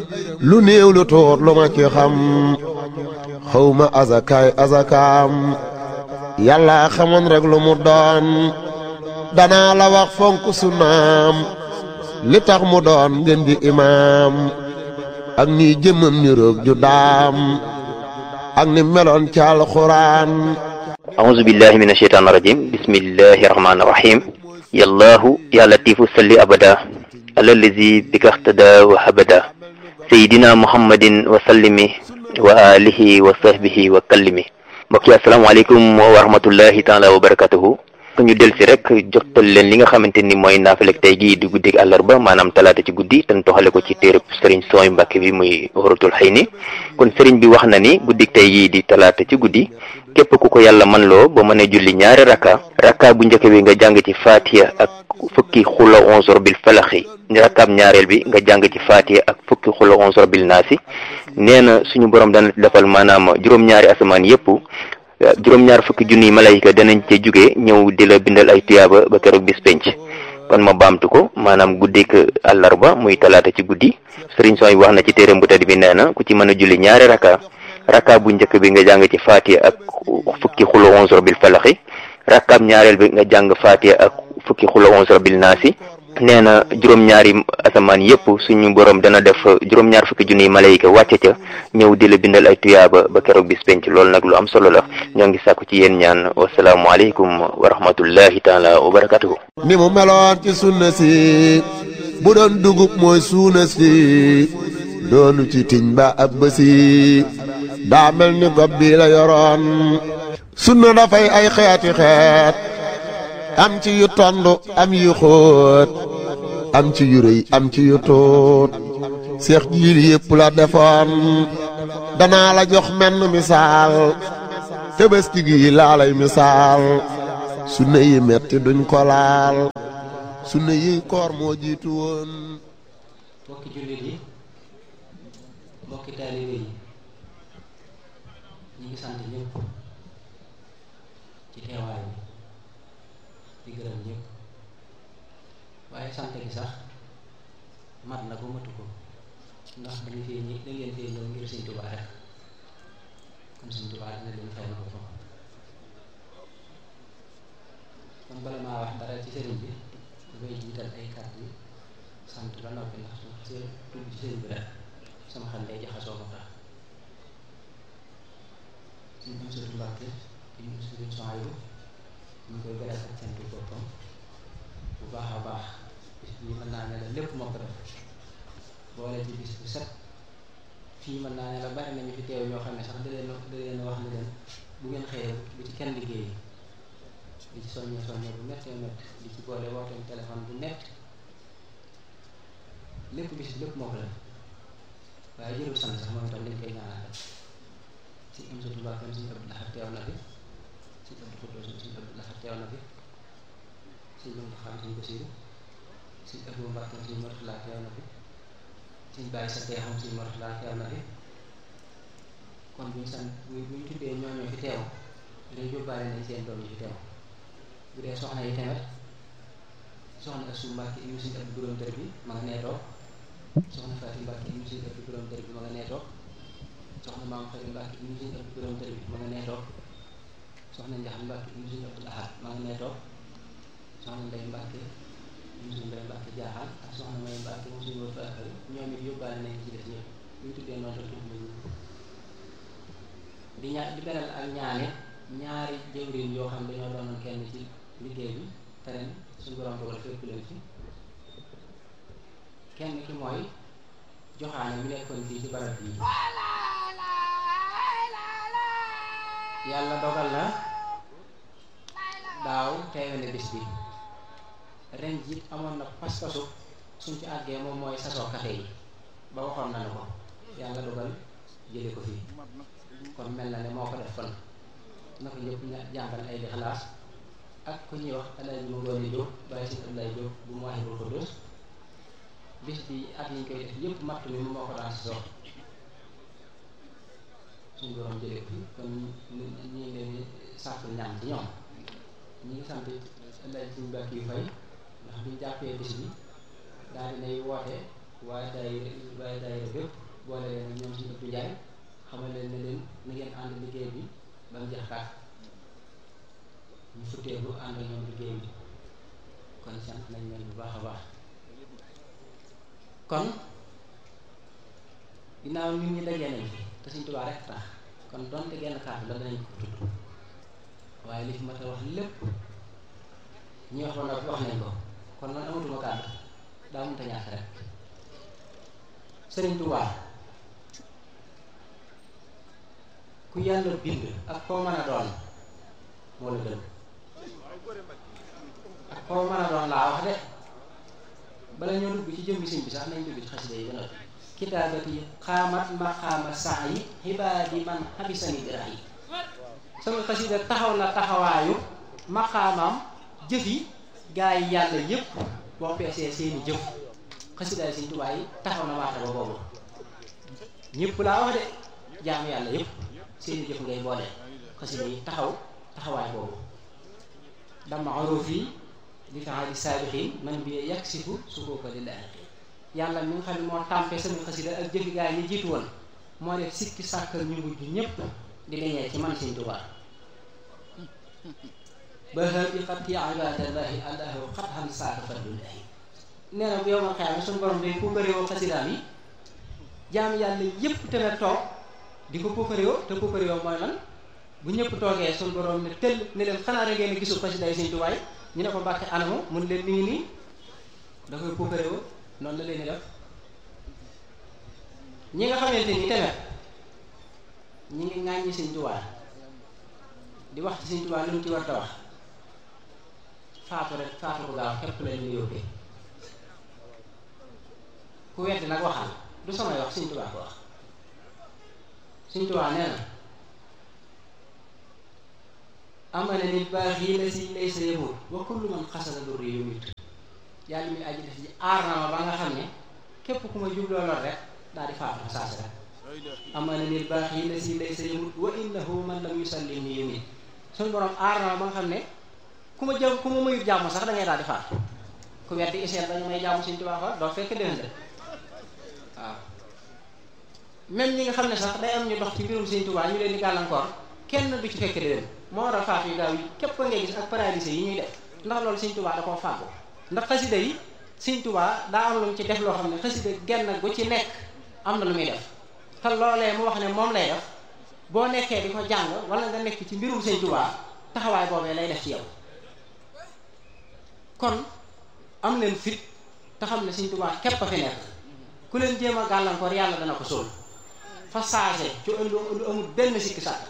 lu néew lu tuut lu ma ci xam xawma azakaay azakaam yàlla xamoon rek lu mu doon danaa la wax fonk sunnaam li tax mu doon ngeen di imaam ak ni jëmmam ni roog ju daam ak ni meloon ci alxuraan أعوذ بالله من الشيطان الرجيم بسم الله الرحمن الرحيم يا الله يا لطيف صل أبدا على الذي بك اهتدى وهبدا سيدنا محمد وسلم وآله وصحبه وكلم mbokk yi asalaamaaleykum wa rahmatullahi taala wa barakatuhu ñu del si rek jotal leen li nga xamante ni mooy naafilek tey gii di guddig àllarba maanaam talaata ci guddi te toxale ko ci téereb sëriñ sooy mbàkke bi muy waratul xëy ni kon sëriñ bi wax na ni guddig tey gii di talaata ci guddi képp ku ko yàlla man loo ba mën a julli ñaari rakka rakka bu njëkk bi nga jàng ci faatiya ak fukki xula onzor bil falaxi rakkaab ñaareel bi nga jàng ci faatiya ak fukki xula onzor bil naasi nee na suñu borom dana defal maanaam juróom-ñaari asamaan yépp juróom-ñaar fukki junniy malayka danañ ca jóge ñëw di la bindal ay tuyaaba ba keroog bis penc kon ma baamtu ko maanaam guddik àllarba muy talaata ci guddi sëriñ sooy wax na ci téeram bu tedd bi nee na ku ci mën a julli ñaari rakka rakka bu njëkk bi nga jàng ci faatiya ak fukki xula onzor bil falaxi rakkaab ñaareel bi nga jàng faatiya ak fukki xula onzor bil naasi nee na juróom-ñaari asamaan yépp suñu borom dana def juróom-ñaar fukki junniy malayka wàcce ca ñëw di la bindal ay tuyaaba ba keroog bis penc loolu nag lu am solo la ñoo ngi sàkku ci yéen ñaan wasalaamualeykum wa rahmatullahi taala wa barakatuhu ni mu meloon ci sunna si bu doon dugub mooy suuna si doonu ci tiñ ba ab bësi daa mel ni gob bi la yoroon sunna dafay ay xeeti xeet am ci yu tond am yu xóot am ci yu rëy am ci yu tuut seex jiil yépp la defoon danaa la jox menn misaal tëbëski gi laa lay misaal sunna yi metti duñ ko laal sunna yi koor moo jiitu woon mbokki jullit yi mbokki taalibe yi ñu ngi sant ñëpp ci teewaay bi di gërëm ñëpp waaye sant gi sax mat na ko matu ko ndax dañu fee ñi da ngeen fee ñëw ngir Sëñ Tuubaa rek kon Sëñ Tuubaa dina leen fay na ko foofu kon bala maa wax dara ci sëriñ bi dafay jiital ay kàddu yi sant ba noppi ndax su see tudd ci sëriñ bi rek sama xel day jaxasoo ko tax suñ am sëriñ Mbàkke ñu sëriñ Sohaybu ñu koy beral ak sant boppam bu baax a baax bis bii mën naa ne la lépp moo ko def boole ci bis bu set fii mën naa ne la bari nañu fi teew ñoo xam ne sax da leen da leen wax ne leen bu ngeen xëyee bu ci kenn liggéey di ci soññee soññee bu méttee métt di ci boole wooteem téléphone bu nett lépp bis lépp moo ko def waaye jërul sant sax moom itam dañ koy ñaanal si am satu mbàkkam suñu ëpp laxat teew na fi suñu ëpp xutoo suñu ëpp laxat teew na fi suñu mën xam suñu basiru suñu ëpp mbàkkam suñu mortala teew na fi suñu bàyyi sa teexam suñu mortala teew na fi kon buñu sant bu buñu tuddee ñooñoo fi teew dañ yóbbaale nañ seen doom yi fi teew bu dee soxna yi tamit soxna Asu Mbàkke yu suñu ëpp borom dër bi ma nga nee toog soxna Faati Mbàkke yu suñu ëpp borom dër bi ma nga nee toog soxna Maam Xari Mbàkke yu suñu ëpp borom dër bi ma nga nee toog soxna Njax Mbàkke yu suñu ëpp laxaat ma nga nee toog soxna Ndey Mbàkke yu suñu Ndey Mbàkke jaaxaan ak soxna May Mbàkke mu suñu wër faakari ñoom it yóbbaale nañ ci des ñëpp bu ñu tuddee noonu rek tudd nañu di ñaa di beral ak ñaane ñaari jëwriñ yoo xam dañoo doonoon kenn ci liggéey bi te ren suñu borom dogal fekk leen fi kenn ki mooy joxaane mu nekkoon fii ci barab bii yàlla dogal na daaw teewe na bis bi ren jiit amoon na pas-pasu suñ ci àggee moom mooy sasoo kafe yi ba waxoon nañu ko yàlla dogal jële ko fii kon mel na ne moo ko def kon na ko ñëpp jàngal ay lixlaas ak ku ñuy wax alaaji ma ngoone Jóob bàyyi si Ablaay Jóob bu mu waxee ko dos bis bi ak yi ñu koy def yëpp matt mi moo ko daan si sox suñu borom jëlee ko fi kon ñu ngi leen di sàkku ñaan ci ñoom ñi ngi sant alaaji suñu bàkk yu fay ndax biñu jàppee bis bi daal dinay woote waaye daayira waaye daayira bépp boole leen ak ñoom suñu ëpp njaay xamal leen ne leen na ngeen ànd liggéey bi ba mu jeex tàkk ñu futteelu ànd ak ñoom liggéey bi kon sant nañ leen bu baax a baax kon ginnaaw nit ñi dajee nañ fi te Sëñ Tuubaa rek tax kon donte genn kàddu la danañ ko tudd waaye li fi mat a wax lépp ñi wax ba noppi wax nañ ko kon man amatuma kàddu daa mënta ñàkk rek Sëriñ Tuubaa ku yàlla bind ak koo mën a doon moo la gën ak koo mën a doon laa wax de bala ñoo dugg ci jëmmi sëñ bi sax nañ dugg ci xasida yi ba noppi kitaabati xaamat maqaama saa yi xibaadi man xabisani dira yi sama xasida taxaw na taxawaayu maqaamam jëf yi gaa yi yàlla yépp boo peesee seeni jëf xasidaay Sëñ Tuubaa yi taxaw na waata ba boobu ñëpp laa wax de jaamu yàlla yépp seeni jëf ngay boole xasida yi taxaw taxawaay boobu dama aroof yi li faali saabixin man bi yaksifu su kooka lillahi yàlla mi nga xam ne moo tàmpe sama xasida ak jëfi gaa yi jiitu woon moo def sikki sàkkal ñu mujj ñépp di leñee ci man Sëñ Tuubaa ba bi xat yi ibadallahi allahu xat xam saaka fadlullahi nee na bu yow ma xeyaame suñu borom day puukaréewoo xasidaam yi jaam yàlla yépp te ne toog di ko puukaréewoo te puukaréewoo mooy lan bu ñëpp toogee suñu borom ne tëll ne leen xanaa rek ngeen gisul xasida yi Sëñ Tuubaa yi ñu ne ko mbàkke anamu mun leen mi ngi nii da koy puukaréewoo noonu la leen di def ñi nga xamante ni tamit ñi ngi ŋàññi Sëñ Tuubaa di wax ci Sëñ Tuubaa lu mu ci war a wax faatu rek faatu ko gaaw képp la ñu yóbbee ku weddi nag waxal du samay wax Sëñ Tuubaa ko wax Sëñ Tuubaa nee na amana nit baax yi la si lay sa yëmut wa kullu man xasana dur yu mit yàlla mi aji def ji aar na ma ba nga xam ne képp ku ma jubloo lor rek daal di faatu saasi rek amana nit baax yi la si lay sa yëmut wa innahu man lam yusallim ni yumit suñu borom aar na ma ba nga xam ne ku ma jëm ku ma mayut jàmm sax da ngay daal di faatu ku weddi iseel dañu may jàmm Sëñ Tuubaa fa doo fekk déwén de waaw même ñi nga xam ne sax day am ñu dox ci mbirum Sëñ Tuubaa ñu leen di gàllankoor kenn du ci fekk déwén moo war a faatu yu gaaw yi képp ngay gis ak paralysé yi ñuy def ndax loolu Sëñ Tuubaa da koo fàggu ndax xasida yi Sëñ Tuubaa daa am lu mu ci def loo xam ne xasida genn gu ci nekk am na lu muy def te loolee mu wax ne moom lay def boo nekkee di ko jàng wala nga nekk ci mbirum Sëñ Tuubaa taxawaay boobee lay def ci yow kon am leen fit te xam ne Sëñ Tuubaa képp a fi nekk ku leen jéem a gàllankoor yàlla dana ko sóol fa saase ci lu lu amul benn sikki sàkk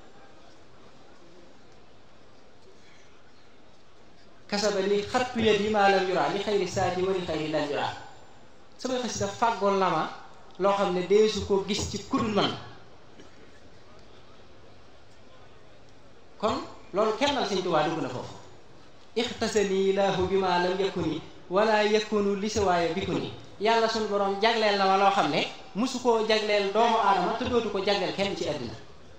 kasaba li xattu yet yi maa lam yuraa li xayri saati wa li xayri lan yuraa samay xasida fàggoon na ma loo xam ne deesu ko gis ci kudul man kon loolu kennal Sëñ Tuubaa dugg na foofu ixtasani laahu bi ma lam yakuni wala yakunu li si waaye bi ku ni yàlla suñu borom jagleel na ma loo xam ne musu koo jagleel doomu aadama te dootu ko jagleel kenn ci àddina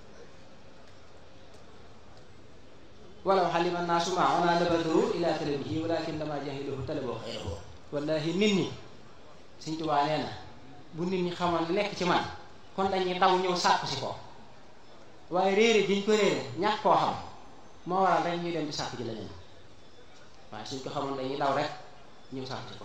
walaw xalima naasu ma ona labaduru ila talabihi walakin lama jahiluhu talaboo xayrahu wallahi nit ñi Sëñ Tuubaa nee na bu nit ñi xamoon li nekk ci man kon dañuy daw ñëw sàkku si ko waaye réere giñ ko réere ñàkk koo xam moo waral rek ñuy dem di sàkku ji leneen waaye suñ ko xamoon dañuy daw rek ñëw sàkku si ko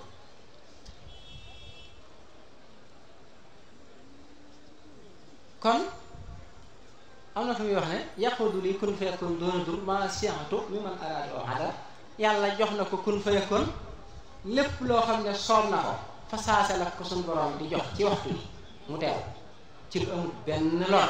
kon am na fu muy wax ne yaqudu li kun fa yakun doona dur ma siatu mi man araada oo adar yàlla jox na ko kun fa yakun lépp loo xam ne soob na ko fa saase la ko suñu borom di jox ci waxtu bi mu teew ci lu amul benn lor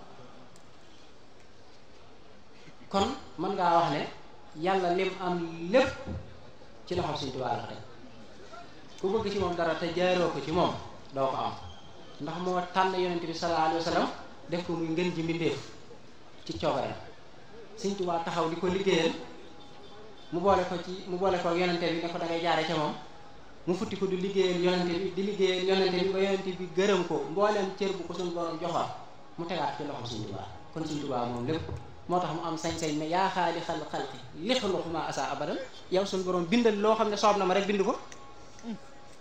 kon mën ngaa wax ne yàlla lim am lépp ci loxo Sëñ Tuubaa la teg ku bëgg ci moom dara te jaaroo ko ci moom doo ko am ndax moo tànn yonent bi sallallahu alayhi wa sallam def ko muy ngën ji mbindéef ci coobareem Sëñ Tuubaa taxaw di ko liggéeyal mu boole ko ci mu boole ko yonente bi ne ko da ngay jaare ca moom mu futti ko di liggéeyal yonente bi di liggéeyal yonente bi ba yonente bi gërëm ko mbooleem cër bu ko suñu borom joxoon mu tegaat ci loxo Sëñ Tuubaa kon Sëñ Tuubaa moom lépp moo tax mu am sañ-sañ ne yaa xaali xal xalqi lixluqu ma asa abadan yow suñu borom bindal loo xam ne soob na ma rek bind ko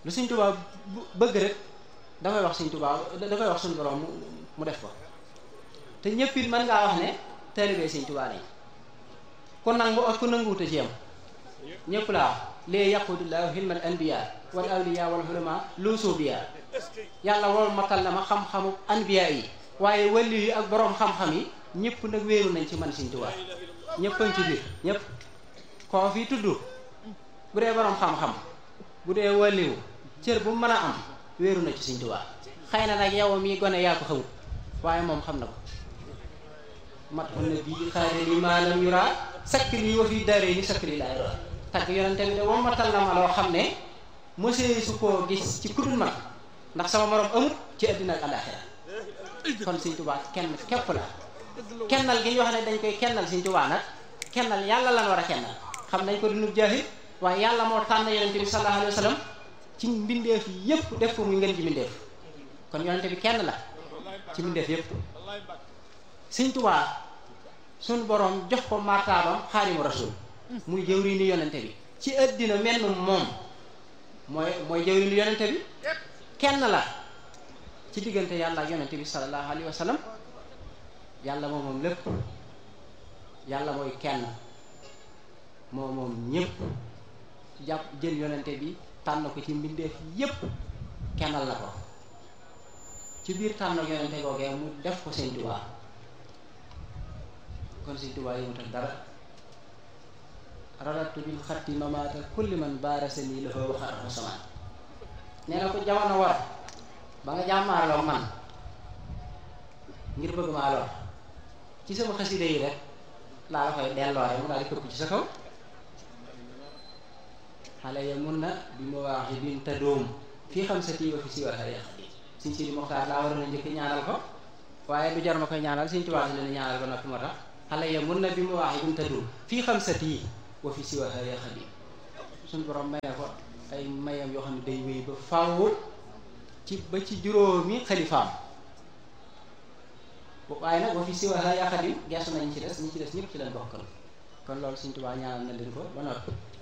lu Sëñ Tuubaa bëgg rek da koy wax Sëñ Tuubaa da koy wax suñu borom mu mu def ko te ñëpp it mën ngaa wax ne taalibe Sëñ Tuubaa lañ ku nangu ak ku nanguwut a ci yam ñëpp laa wax lee yaqudullahu hilmal anbiya wal awliya wal ulama lu suubiya yàlla wol matal na ma xam-xamu anbiya yi waaye wàlli yi ak boroom xam-xam yi ñëpp nag wéeru nañ ci man Sëñ Tuubaa ñëppañ ci biir ñëpp koo fi tudd bu dee boroom xam-xam bu dee wàlliwu cër bu mën a am wéeru na ci Sëñ Tuubaa xëy na nag yow mi gone yaa ko xamut waaye moom xam na ko mat on na bii xaare li maalam yura sakk lii wa fi daree ni sakk lii laay doon tagg yonente bi de wam matal na ma loo xam ne mosee su koo gis ci kudul man ndax sama morom amut ci àddina ak àllaaxira kon Sëñ Tuubaa kenn képp la kennal gi ñu wax ne dañ koy kennal Sëñ Tuubaa nag kennal yàlla lan war a kennal xam nañ ko dunub jaahil waaye yàlla moo tànn yonente bi sallallahu alayhi wa sallam ci mbindeef yépp def ko muy ngeen ci mbindeef kon yonente bi kenn la ci mbindeef yépp Sëñ Tuubaa suñ boroom jox ko martaabam xaadimu rasul muy jëwri ni yonente bi ci àddina menn moom mooy mooy jëwri ni yonente bi kenn la ci diggante yàlla ak yonente bi sallallahu alayhi wa sallam yàlla moom moom lépp yàlla mooy kenn moo moom ñépp jàpp jël yonente bi tànn ko ci mbindeef yépp kennal la ko ci biir tànn ak yonente googee mu def ko Sëñ Tuubaa kon Sëñ Tuubaa yi mu tax dara radatu bil xatti mamaata kulli man baarasa nii la fa waxaat samaan nee na ko jamono war ba nga jàmmaarloo man ngir bëgg maa lor ci sama xasida yi rek laa la koy delloo rek mu daal di këpp ci sa kaw xale ya mun na bi ma wax yi bin te doom fii xam sa tii wa fi si war xale xadi Sëñ Sidi Moxtaar laa waroon a njëkk ñaanal ko waaye du jar ma koy ñaanal Sëñ Tuubaa dina ñaanal ko noppi moo tax xale ya mun na bi ma wax yi bin te doom fii xam sa tii wa fi si wa xale xadi suñ borom maye ko ay mayam yoo xam ne day wéy ba faaw ci ba ci juróomi xalifaam waaye nag wa fi si wa xale xadi geesu nañ ci des ñi ci des ñëpp ci leen bokkal kon loolu Sëñ Tuubaa ñaanal na leen ko ba noppi